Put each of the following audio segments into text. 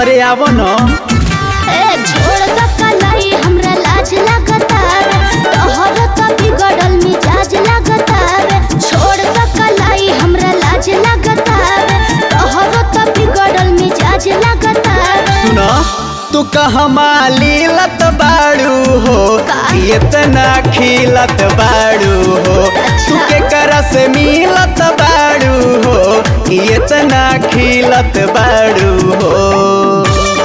अरे आवो न ए छोड़ द कलाई हमरा लाज लगता तोहर त बिगड़ल मिजाज लगता छोड़ द कलाई हमरा लाज लगता तोहर त बिगड़ल मिजाज लगता सुन तू कहमा लीलत बाड़ू हो का? इतना खिलत बाड़ू हो अच्छा। तू के करा से मिलत बाड़ू हो इतना खिलत बाड़ू हो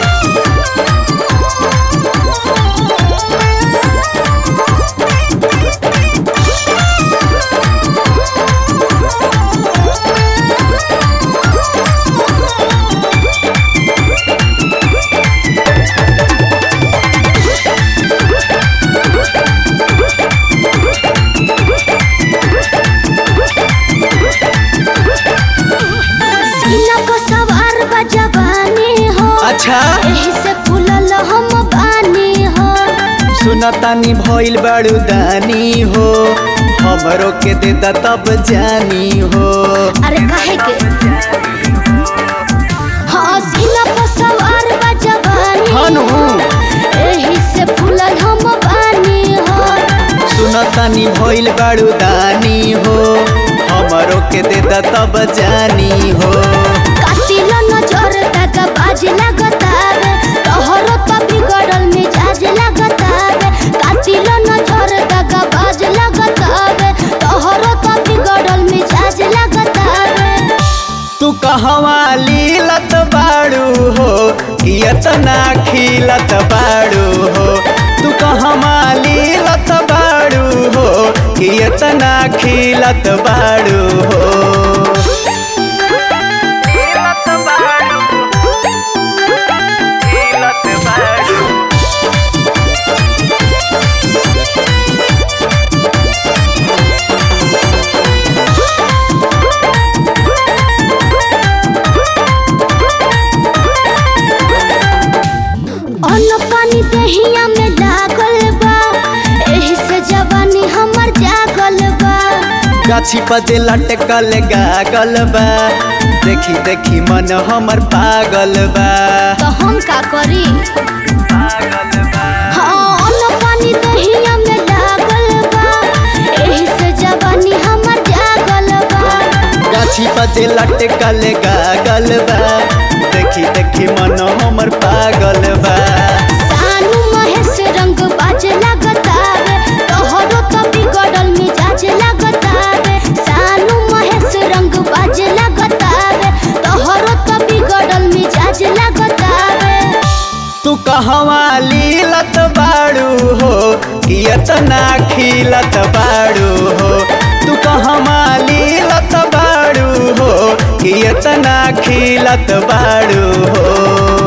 सीना को सवार बा जवानी हो अच्छा एही से फूलल हम बानी हो सुनतानी भइल बाड़ू दानी हो हमरो के दे दा तब जानी हो अरे काहे के हाँ सीना को सवार बा जवानी हनु एही से फूलल हम बानी हो सुनतानी भइल बाड़ू दानी हो हमरो के दे दा तब जानी हो कातिल नजर तक बाज लगतावे तोहरो त बिगड़ल मिजाज लगतावे कातिल नजर तक बाज लगतावे तोहरो त बिगड़ल मिजाज लगतावे तू कहवा लीलत बाड़ू हो कि इतना खिलत बाड़ू हो तू कहवा लीलत बाड़ू हो कि इतना खिलत बाड़ू हो अन्न पानी दहिया में लागल बा एही से जवानी हमर जागल बा गाछी पते लटकल गागल बा देखी देखी मन हमर पागल बा तो हम का करी हाँ अन्न पानी दहिया में लागल बा एही से जवानी हमर जागल बा गाछी पते लटकल गागल बा देखी देखी मन हमर पागल बा सानू महेश रंग बाज लगतावे तोहरो त बिगड़ल मिजाज लगतावे सानू महेश रंग बाज लगतावे तोहरो त बिगड़ल मिजाज लगतावे तू कहवा लीलत बाड़ू हो कि इतना खिलत बाड़ू हो तू कहवा लीलत बाड़ू हो कि इतना खिलत बाड़ू हो